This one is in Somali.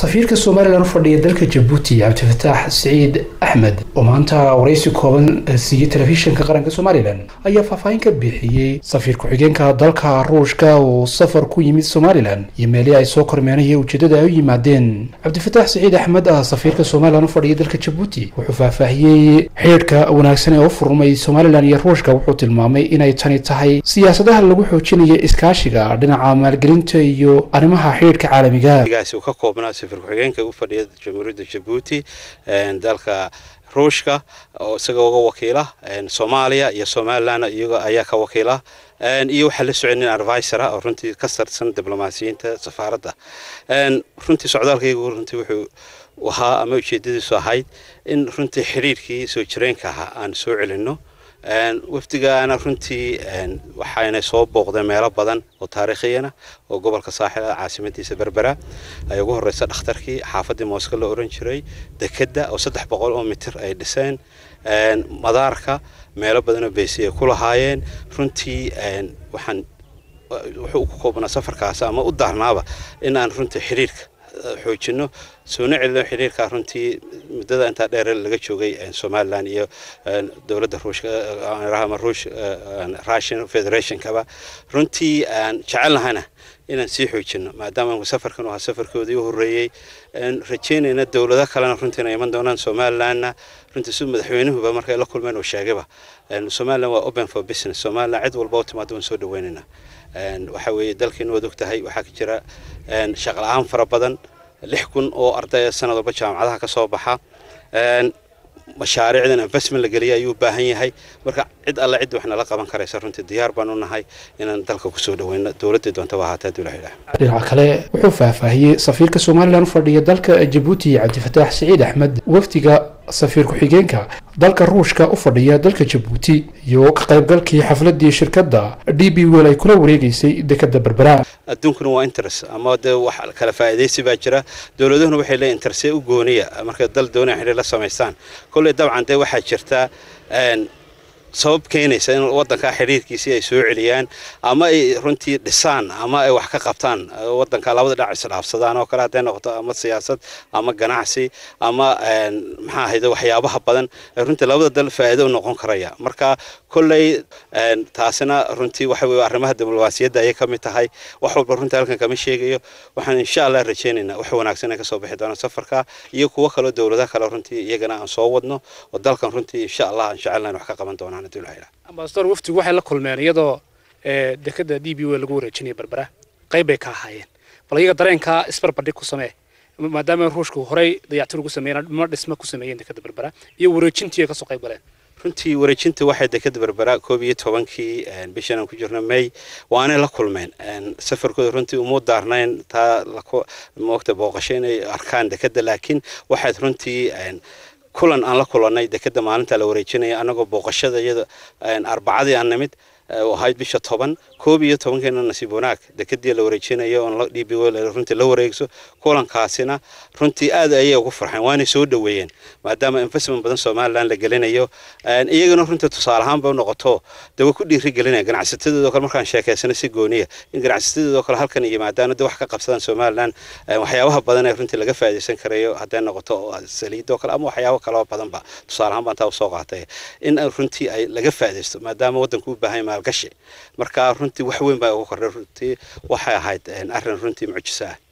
safiirka somalilan u fadhiya dalka jabuuti cabdifataax siciid axmed oo maanta waraysi kooban siiyey telefishinka qaranka somalilan ayaa faahfaahin ka bixiyey safiir ku-xigeenka dalka ruushka oo safar ku yimid somalilan iyo meelihii ay soo kormeenaya ujeedada ay u yimaadeen cabdifataax siciid axmed ah safiirka somalilan u fadhiya dalka jabuuti wuxuu faahfaahiyey xidhiidhka wanaagsan ee u furmay somalilan iyo ruushka wuxuu tilmaamay inay tani tahay siyaasadaha lagu xoojinayo iskaashiga dhinaca maalgelinta iyo arrimaha xidhiidhka caalamiga ka koobnaa safir ku-xigeenka u fadhiya jamhuuriyadda jabuuti dalka ruushka oo isaga uga wakiila soomaaliya iyo somalilan iyago ayaa ka wakiila iyo waxaa la socon nin advisor ah oo runtii ka sarsan diblomaasiyiinta safaaradda runtii socdaalkaygu runtii wuxuu ahaa ama ujeedadiisu ahayd in runtii xidhiirkii soo jireenka ahaa aan soo celinno wafdigaana runtii waxayna soo booqdeen meelo badan oo taariikhiyana oo gobolka saaxil ah caasimadiisa berbera ay ugu horeysa dhakhtarkii xaafaddii mooska la oran jiray dekedda oo saddex boqol oo mitir ay dhiseen madaarka meelo badanoo beysi ay ku lahaayeen runtii waxaan wuxuu ku koobnaa safarkaas ama u daarnaaba in aan runtii xiriirka xoojino soona celino xiriirka runtii muddada intaa dheer laga joogay somalilan iyo dowladda ruushka ama ruush russian federationkaba runtii aan jecelnahana inaan sii xoojino maadaama safarkan ahaa safarkoodii u horreeyey rajeynayna dowlado kalena runtii inay iman doonaan somalilanna runtii si madaxweynuhuba markay la kulmeen uu sheegayba somalilan waa open for business somalilan cid walba u timaado waan soo dhaweynaynaa waxa weeye dalkeenu waad og tahay waxaa ka jira shaqla-aan fara badan lix kun oo ardaya sanad walba jaamacadaha ka soo baxa mashaariicdan investment la geliya ayuu u baahan yahay marka cid alle cid wax nala qaban karaysa runtii diyaar baan u nahay inaan dalka kusoo dhaweyno dowladdii doontaba ahaatee haddii la yidhaah dhinaca kale wuxuu faahfaahiyey safiirka somalilan u fadhiya dalka jabuuti cabdifataax siciid axmed wafdiga safiir ku-xigeenka dalka ruushka u fadhiya dalka jabuuti iyo ka qaybgalkii xafladii shirkadda d b wel ay kula wareegeysay dekada berbera adduunkuna waa interest ama dee wax kala faa'iidaysi baa jira dowladuhuna waxay leeyihin interest u gooniya markay dal doonaya xidhiir la samaystaan kolley dabcan dee waxaa jirta sabab keenaysa in wadankaa xidhiirkiisii ay soo celiyaan ama ay runtii dhisaan ama ay wax ka qabtaan wadanka labada dhinac isdhaafsadaan oo kale hadday noqoto ama siyaasad ama ganacsi ama maxaa ahayde waxyaabaha badan runtii labada dal faa'iido u noqon karaya marka kolley taasina runtii waxa weye arrimaha diblomaasiyadda ayay ka mid tahay wax walba runtii halkan kama sheegayo waxaan insha allah rajaynaynaa wax wanaagsan ay kasoo bixi doonaan safarka iyo kuwo kaloo dowladaha kale runtii iyagana aan soo wadno oo dalkan runtii insha allah aan jecelnayn wax ka qaban doonaan ambasador waftigu waxay la kulmeen iyadoo dekada d b w lagu wareejinaya berbera qayb bay ka ahaayeen bal iyaga dareenkaa isbarbardhig ku samee maadaama ruushku horey dayactir ugu sameeyeen dhimo dhisma ku sameeyeen dekada berbera iyo wareejintii ay kasoo qayb galeen runtii wareejinta waxay dekada berbera koob iyo tobankii bishan aan ku jirno may waanay la kulmeen safarkooda runtii uma daarnayn taa moogta booqasho inay arkaan dekada laakiin waxayd runtii kulan aan la kulannay dekeda maalinta la wareejinaya anagoo booqashada iyada arbacadii aan nimid ahayd bisha toban koob iyo tobankeena nasiib wanaag dekedii la wareejinayo oon d b runtii la wareegso kulankaasina runtii aad ayay ugu farxeen waanay soo dhoweeyeen maadaama investment badan somalilan la gelinayo iyagana runtii tusaale ahaanba u noqoto de way ku dhiiri gelinaya ganacsatadoodoo kale markaan sheekaysano si gooniya in ganacsatadoodoo kale halkan yimaadaan de wax ka qabsadaan somalilan waxyaabaha badan ee runtii laga faa'iidaysan karayo hadday noqoto saliidoo kale ama waxyaabo kaloo badanba tusaale ahaan baan taa usoo qaatay in runtii ay laga faa'iidaysto maadaama waddanku u baahan maalgashi marka runtii wax weyn baa ugu kordhay runtii waxay ahayd arrin runtii mucjiso ah